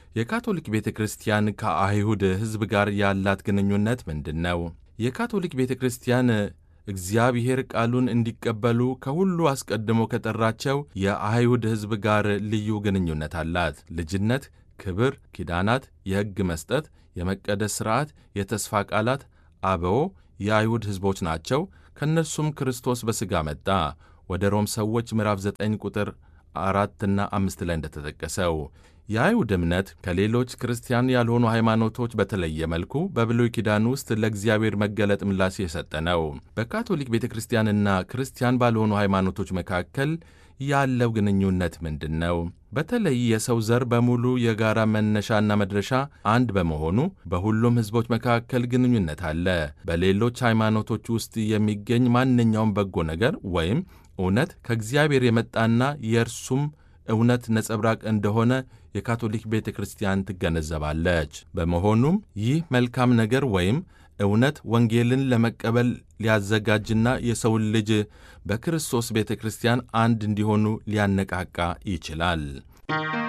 የካቶሊክ ቤተ ክርስቲያን ከአይሁድ ሕዝብ ጋር ያላት ግንኙነት ምንድን ነው? የካቶሊክ ቤተ ክርስቲያን እግዚአብሔር ቃሉን እንዲቀበሉ ከሁሉ አስቀድሞ ከጠራቸው የአይሁድ ሕዝብ ጋር ልዩ ግንኙነት አላት። ልጅነት፣ ክብር፣ ኪዳናት፣ የሕግ መስጠት፣ የመቀደስ ሥርዓት፣ የተስፋ ቃላት አበው የአይሁድ ሕዝቦች ናቸው። ከእነርሱም ክርስቶስ በሥጋ መጣ። ወደ ሮም ሰዎች ምዕራፍ 9 ቁጥር አራትና አምስት ላይ እንደተጠቀሰው የአይሁድ እምነት ከሌሎች ክርስቲያን ያልሆኑ ሃይማኖቶች በተለየ መልኩ በብሉይ ኪዳን ውስጥ ለእግዚአብሔር መገለጥ ምላሽ የሰጠ ነው። በካቶሊክ ቤተ ክርስቲያንና ክርስቲያን ባልሆኑ ሃይማኖቶች መካከል ያለው ግንኙነት ምንድን ነው? በተለይ የሰው ዘር በሙሉ የጋራ መነሻና መድረሻ አንድ በመሆኑ በሁሉም ሕዝቦች መካከል ግንኙነት አለ። በሌሎች ሃይማኖቶች ውስጥ የሚገኝ ማንኛውም በጎ ነገር ወይም እውነት ከእግዚአብሔር የመጣና የእርሱም እውነት ነጸብራቅ እንደሆነ የካቶሊክ ቤተ ክርስቲያን ትገነዘባለች። በመሆኑም ይህ መልካም ነገር ወይም እውነት ወንጌልን ለመቀበል ሊያዘጋጅና የሰውን ልጅ በክርስቶስ ቤተ ክርስቲያን አንድ እንዲሆኑ ሊያነቃቃ ይችላል።